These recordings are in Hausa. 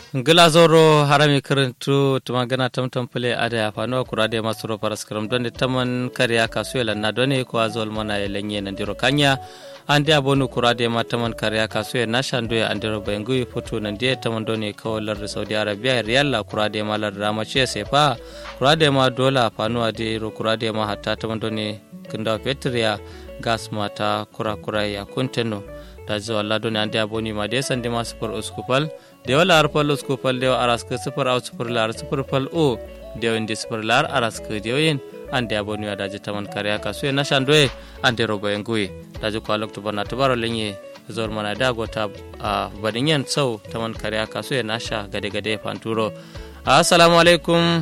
ngila zoro harami karantu tuma gana tamtam pule ada ya fano kura da masu ro paras karam don taman kariya kasu ya lanna don ko azol mana ya lenye na diro kanya ande abonu kura da ma taman kariya kasu ya na shando ya andiro bayangu foto nan dia taman don ko lar saudi arabia riyal kura da ma lar rama ce sai fa kura da ma dola fano ade ro kura da ma hatta taman don kinda petria gas mata kura kura ya kunteno da zuwa lado ne ande aboni ma de sande ma super uskupal dewa lar pal uskupal dewa araska super au super lar super pal o dewa indi super lar araska dewa yin ande aboni wa daji taman kariya kasu na shandoe ande robo engui daji ko alok to bana to baro lenye zor mana da gota a badinyan sau taman kariya kasu na sha gade gade fanturo assalamu alaikum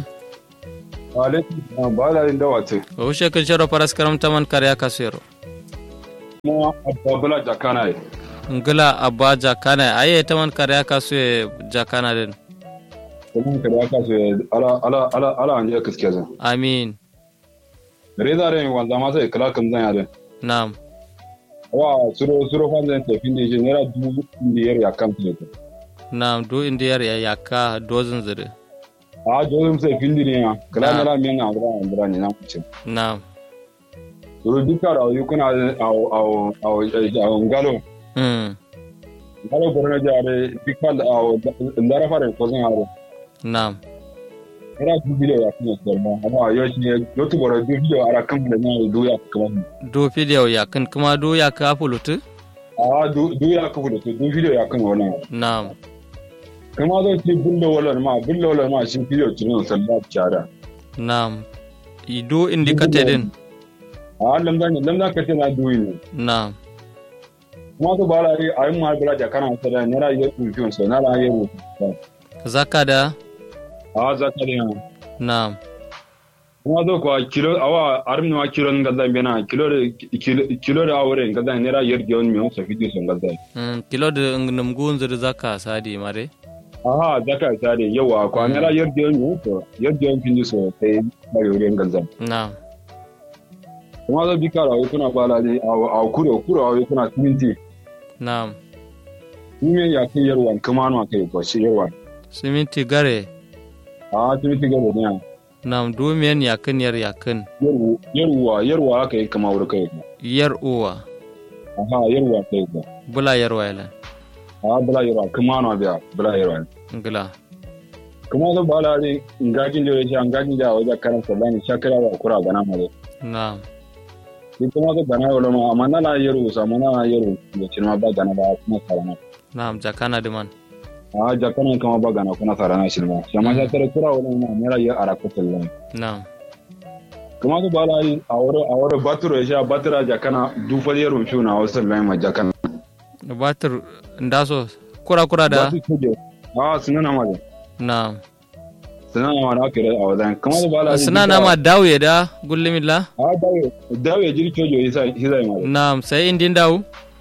wa alaikum ba la inda wace o she kan sharo paras karam taman kariya kasu yaro kuma ababula jakana ye ngila abba jakana aye taman kariya kasu ye jakana den kuma ka da ka so ala ala ala ala an je kiske zan amin reza re wanda ma sai kala kan zan yare na'am wa suro suro fan zan tafi ne je nera dubu biyar ya kan ne na'am do indiyar ya yaka dozin zire a jozum sai findi ne ya kala Na. nera men na bra bra ne na kuce na'am suro duka da yi kuna au au au au ngalo mm. ngalo borno jare dikal au ndara fare ko zan yare na'am nera dubu biyar ya kan ne amma yo shi yo tu bora dubu biyar ara kan da na do ya kamar do fidiyau yakin kuma do ya ka fulutu a du du ya kafu da su du video ya kan wannan na'am kama zo ci bulle wala ma bulle wala ma shi video cinin sallah cara na'am ido indicate din a lamdan lamdan ka ce na duyi ne na'am kuma to bala ri ayi ma bala ja kana sada ne ra yi review so na ra yi zaka da a za ka ne na'am kuma zo ko kilo awa armi ma kilo ngadda bena kilo de kilo- kilo da awre ngadda ne ra yer gion mi so video so ngadda mm, kilo da namgun zir zaka sadi mare aha zaka ta de yawa ko ne ra yer gion mi so yer gion fin so sai ba yore ngadda na'am kuma zo bikara ayi kuna bala ne a kuro kuro ayi kuna tinti na'am Ime ya kan yarwan kuma na kai ko shi yarwan. siminti gare A tuni tiga da ne. na'am dumiyan yakin yar yakin Yarwa yarwa yarwa aka yi kama wuri kai. yar uwa Aha yarwa kai ko. bula yar wailan A bala yarwa kuma na biya bala yarwa. ngila Kuma da bala ne ngajin da yake an gajin da wajen karan sallani shakara wa kura gana mare. na'am Ni kuma da bana wala ma amma na na yarwa sa mana na yarwa da cinma ba gana ba kuma sarana. na'am jakana diman A jakana kama ba gana kuma sarana shi ma. Shama sha tare kura wala ma mera ya araka sallani. na'am kuma da bala yi a wuri a wuri baturo ya sha batira jakana dufar yarwa shi na wasu sallani ma jakana. batir ndaso kura kura da a sunana ma da na'am sunana ma da aka yi a wajen kamar da bala suna na ma dawo da gullimilla a dawe dawe jirki ojo hisa hisa ma da na'am sai indin dawo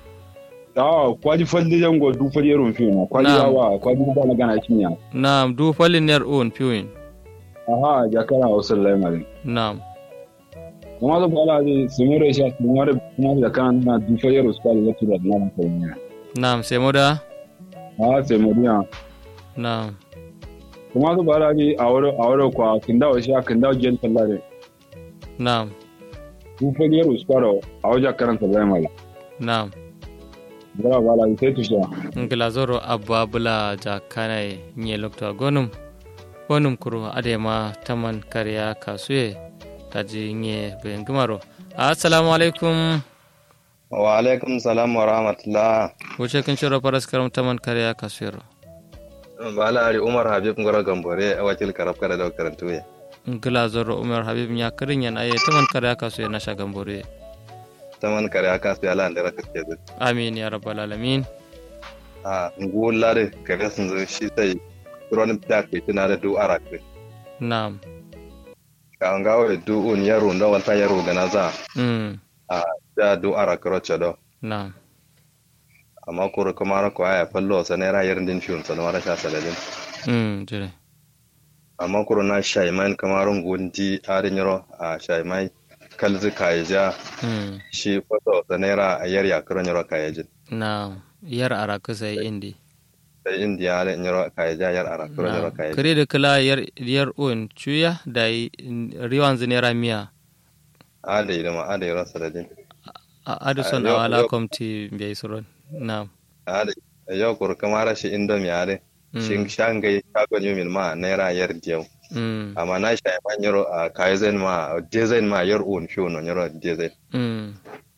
a kwaji falli jango du falli yaron fi na kwaji Na'am. yawa kwaji ba na gana kinya na'am du falin yar on piwin aha jakara wasu lai ma da na'am kuma da bala zai sumure shi kuma da kuma da kan na du falli yaron su kwali zai tura da na kai ne na'am sai mu da a sai mu biya na'am kuma da bala zai a wuri a wuri kwa kindawa shi kindawa gen sallare na'am du falli yaron su kwaro a wajen karanta lai ma da na'am bala bala sai tushe ngila zoro abba bula ja kanai nye lokta gonum gonum kuro adema taman kariya kasuye taji nye bengumaro assalamu alaikum wa alaikum salam wa rahmatullah wuce kin shiro paras karam taman kariya kasuyero bala ari umar habib ngoro gambore a wakil karab kada da karantu ya ngila zoro umar habib nya kirin yan aye taman kariya kasuye na shagambore taman kare aka su yala da raka ke zu amin ya rabbal alamin a ngulla da kare sun zo shi sai ron da ke tana da du arabe na'am ka an gawo du un yaro da wata yaro da na za mm a da du araka rocha do na'am amma kuro kuma ra ko aya fallo sa ne rayar din fiun sa na sha saladin mm jire amma kuro na shaiman kamarun gundi arin yaro a shaimai kalzi kayaja mm shi fato sa ne ra a yar yakaron yaro kayajin na'am yar araka sai indi sai indiya da nyoro kai ja yar ara kuro nyoro kai kare da kala yar yar un chuya da riwan zinera miya ade da ma ade ro saladin adison yo- awala yo- komti mbiya suron na ade yo kur kamara shi indomi ade shin shangai shagon yumin ma naira yar diyau mm amma na shi ma nyoro a kaizen ma design ma yar un fiyo no nyoro design mm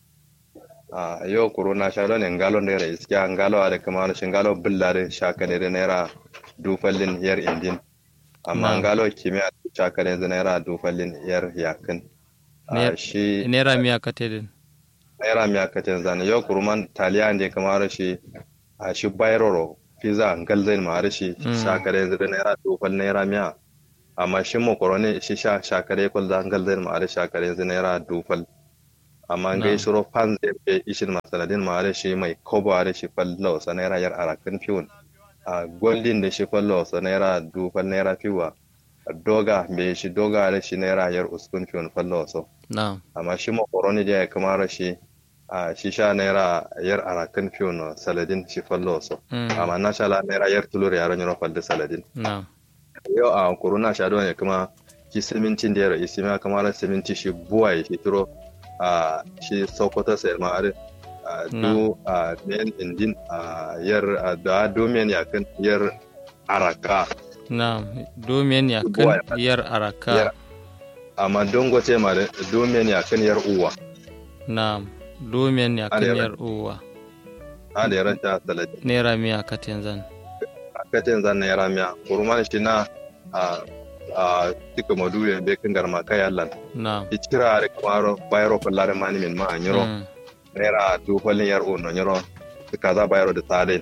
a yo kuro na sha ne ngalo ne rai iskiya ngalo ade kamar shi ngalo billare shaka ne da naira dufallin yar indin amma Na'am. ngalo kimiyya shaka ne da naira dufallin yar yakin Ne- a shi nera miya katedin naira miya katin zane yau kuruman taliya ne kamar shi a shi bayroro pizza galzain ma shi Mm. shakare zai naira dufal naira miya amma shi makaroni shi sha shakare kul da galzain ma shakare zai naira dufal amma Na'am. gai shiro pan zai be ishin masaladin ma shi mai kobo a shi fallo sa naira yar arakan fiwon a goldin da shi fallo sa naira dufal naira fiwa doga be shi doga da shi naira yar uskun fiwon fallo so na amma shi makaroni da ya kamar shi a shi sha naira yar arakan fiyo no saladin shi fallo so Mm. amma na sha la naira yar tulur yaron yaro falda saladin na yau a kuruna sha don ya kuma shi simintin da yaro isi ma kamar siminti shi buwa ya fitiro a shi sokoto sai ma are a du a men indin a yar a da domen ya kan yar araka na domin ya Boy, kan yar araka Yar- amma dongote ma da domen ya kan yar uwa na domin ya kan Arewa. yar uwa a da yaran ta saladin nera miya katin zan katin zan naira miya kurman shi na a a tika madu ya be kan garma kai Allah na i kira da kamaro bayro kullare mani min ma anyiro Mm. naira du falin yar uno nyiro kaza bayro da tade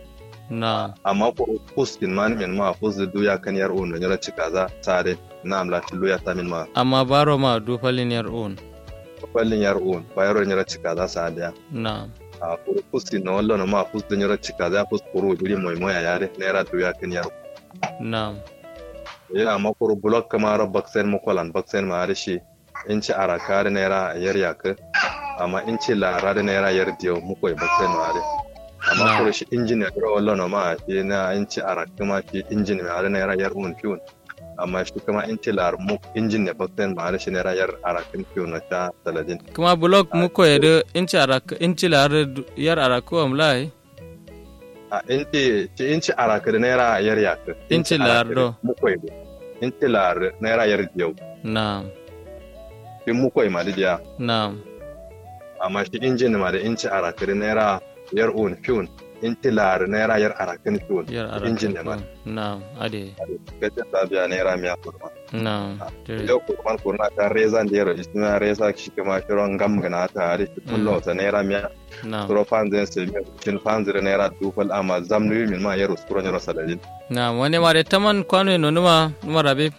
na amma ko kuskin mani min ma fus da duya kan yar uno nyiro ci kaza tade na amla tilu ya ta min ma amma baro ma dufalin yar un falin yar uno bayro nyiro ci kaza sadiya na a kuru kuskin na wallo na ma fus da nyiro ci kaza fus kuru juri moy moya yare naira duya kan yar na yana makuru blok kamar baksen mukolan baksen ma har shi in ci araka da naira yar yaka amma in ci lara da naira yar diyo mukoi baksen ma har amma Na. kuru shi injin ya kura wallo ma shi na in ci araka ma shi injin ma har naira yar un fiun amma shi kuma in ci lar muk injin ne baksen ma har shi naira yar arakin fiun na ta saladin kuma blok muko yede inci araka inci lar yar araka wa mlai a in ci ci in ci araka da naira yar yaka In ci lar do. mukoi in ci lar naira yar diyo na shi mukoi ma da diya na amma shi injin ma da inci arakari naira yar un fiun inci lar naira yar arakin fiun yar araka injin ne ma na ade gajin sabiya naira miya kurma na tere. yau kurman kurna ta reza da yaro isna reza shi kuma shiron gam gana ta hari shi kullo ta naira miya na suro fanzin sai mi shin fanzin naira dufal amma zamnu min ma yaro suro yaro salalin na wani ma de taman kwano no numa numa rabe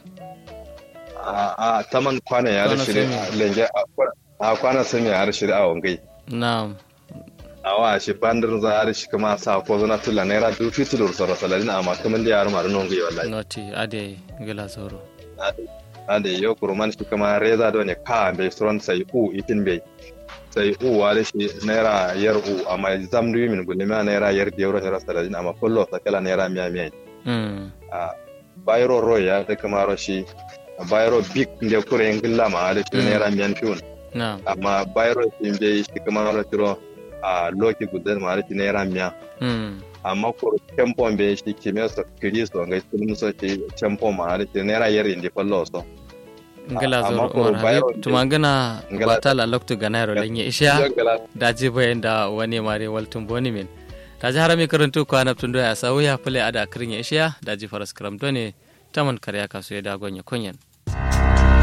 a a taman kwana ya Kwana rishi sami. lenge a kwana sami ya rishi a wangai na awa shi bandar za a rishi kuma sa ko zana tula naira dufi tulur soro salalin amma kaman da yaro maru nongai wallahi noti ade gila zoro ade yo kuruman shi kuma reza do ne ka be stron sai u itin be sai u wale shi naira yar u amma zamdu min gulle ma naira yar da euro naira saladin amma kullo sakala naira miya miya mm a bayro ro ya da kuma ro shi bayro big nde kure ngilla ma ale shi Mm. naira miyan fiun na amma bayro shi be shi kuma ro tiro a loki gudel ma ale shi naira miya mm amma ko tempo be shi kime so kristo ngai sun so shi tempo ma ale shi naira yar indi fallo so ngila amma zoro ko umar bayro habib tumangana Ngila- batala loktu ganayro lenye isha Jogala daji bayan da wani mare waltun boni min daji harami karantu ko anab tun doya sawu ya fule ada kirin ya isha daji faras karam done taman karya kasu ya dagon ya kunyan